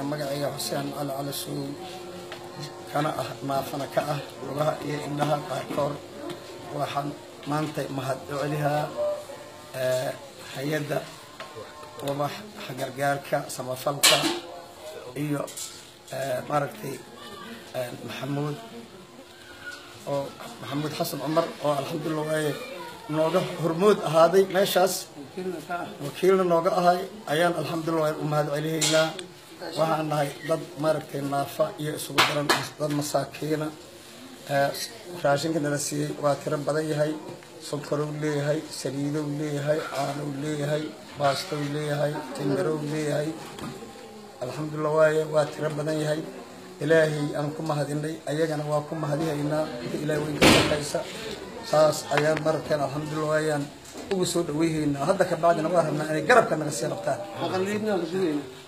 magacayga xuseen cali cali suuy kana ah naafana ka ah lugaha iyo indhaha qaarkood waxaan maanta mahad u celihaa hay-adda ubax gargaarka samafalka iyo maaragtay maxamuud oo maxamuud xasan cumar oo alxamdulilah waaye nooga hormood ahaaday meeshaas wakiilna nooga ahay ayaan alxamdulilah u mahad celihaynaa waxaan nahay dad maaragtay naafa iyo isugu daran dad masaakiina raashinka nala siiyey waa tiro badan yahay sonkarow leeyahay saliidow leeyahay caanow leeyahay baastow leeyahay timirow leeyahay alxamdulilah waaye waa tiro badan yahay ilaahay aan ku mahadinay ayagana waa ku mahadihaynaa inta ilahay weyn ka shaqaysa saas ayaan mararkeen alxamdulilah waayaan ugu soo dhaweyhaynaa hadda ka bacdina waa rabnaa inay garabka naga sii qabtaan